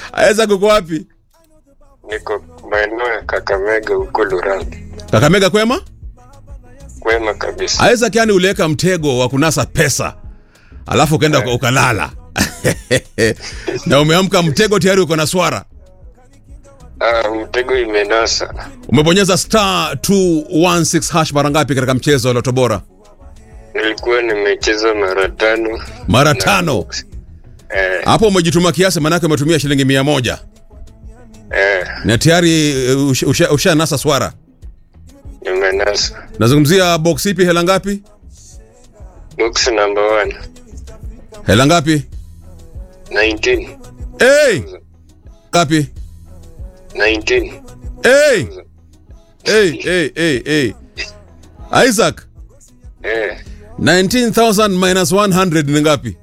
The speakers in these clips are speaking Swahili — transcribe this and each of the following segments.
Isaac uko wapi? Niko maeneo ya Kakamega huko Lurambi. Kakamega kwema? Kwema kabisa. Isaac, yani uliweka mtego wa kunasa pesa alafu ukaenda uka- ukalala na umeamka mtego tayari uko na swara. Ah, mtego imenasa. Umebonyeza star 216 hash mara ngapi katika mchezo wa Loto Bora? Nilikuwa nimecheza mara tano. Mara tano. Eh, Hapo umejituma kiasi, maanake umetumia shilingi mia moja eh, na tayari eh, usha, usha, usha nasa swara. nimenasa. Nazungumzia box ipi? Hela ngapi? Box number one. Hela ngapi? 19. Hey! Ngapi? 19. Hey! Hey, hey, hey, hey. Isaac, Eh, 19,000 minus 100 ni ngapi?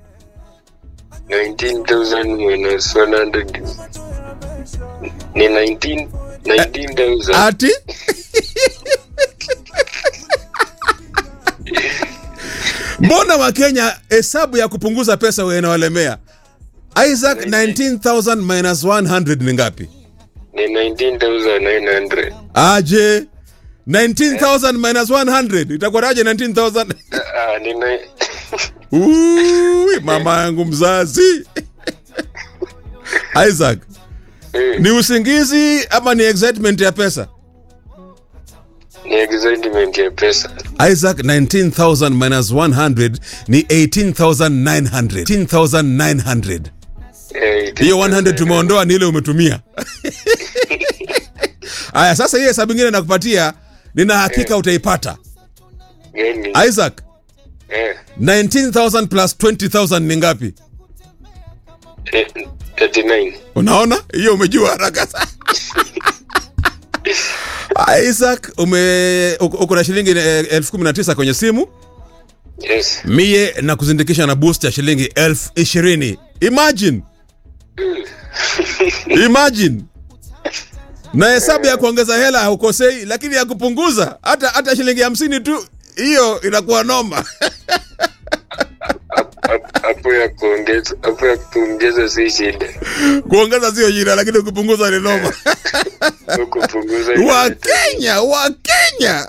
19,000 minus 100. Ni 19 19,000. Ati? Mbona Wakenya hesabu ya kupunguza pesa wewe inawalemea? Isaac, 19,000 minus 100 ni ngapi? Ni 19,900. Aje? 19,000 minus 100 itakuwaje 19,000? Ah, ni na Ui, mama yangu mzazi. Isaac, Eh, ni usingizi ama ni excitement ya pesa? ni excitement ya pesa. Isaac 19,000 minus 100 ni 18,900. 18,900. Eh, Hiyo 100 tumeondoa ni ile umetumia. Aya, sasa hii hesabu ingine nakupatia, nina hakika utaipata. Gani? Isaac, Eh, 19,000 plus 20,000 ni ngapi? eh, 39. Unaona? Hiyo umejua haraka sana. Isaac, ume uko uko na shilingi eh, elfu kumi na tisa kwenye simu Yes. mie na kuzindikisha na boost ya shilingi elfu ishirini imagine imagine na hesabu ya kuongeza hela haukosei lakini ya kupunguza hata hata shilingi hamsini tu hiyo inakuwa noma Hap- Hapo ya kuongeza, hapo ya kuongeza si shida. kuongeza sio jina lakini kupunguza ni noma Kupunguza wakenya wakenya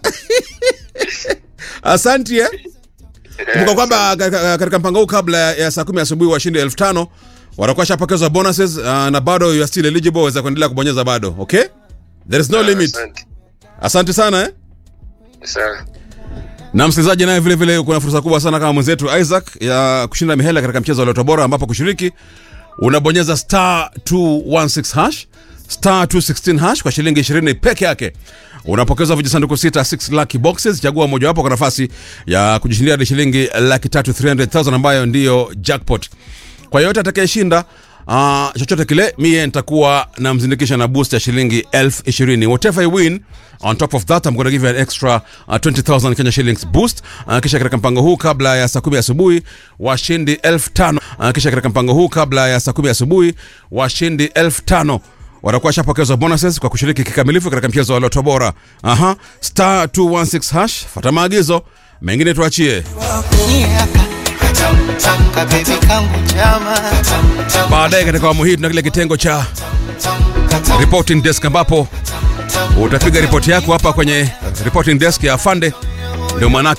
asanti eh? kumbuka kwamba ka- ka- katika mpango huu kabla ya- ya saa kumi asubuhi washindi elfu tano watakuwa shapokezwa bonuses uh, na bado you are still eligible waweza kuendelea kubonyeza bado okay there is no limit Asante. asante sana eh? Sawa. na msikilizaji naye vile vile kuna fursa kubwa sana kama mwenzetu isaac ya kushinda mihela katika mchezo wa loto bora ambapo kushiriki unabonyeza star 216 hash star 216 hash kwa shilingi 20 peke yake unapokezwa vijisanduku sita 6 lucky boxes chagua mojawapo kwa nafasi ya kujishindia hadi shilingi laki tatu 300000 ambayo ndiyo jackpot kwa yoyote atakayeshinda uh, chochote kile mie nitakuwa namzindikisha na boost ya shilingi elfu ishirini whatever you win on top of that I'm going to give you an extra uh, 20000 Kenya shillings boost uh, kisha katika mpango huu kabla ya saa kumi asubuhi washindi elfu tano uh, kisha katika mpango huu kabla ya saa kumi asubuhi washindi elfu tano watakuwa shapokezwa bonuses kwa kushiriki kikamilifu katika mchezo wa loto bora aha star 216 hash fata maagizo mengine tuachie Kabebi kangu chama baadaye katika awamu hii tuna kile kitengo cha reporting desk ambapo utapiga ripoti yako hapa kwenye reporting desk ya afande ndio maanake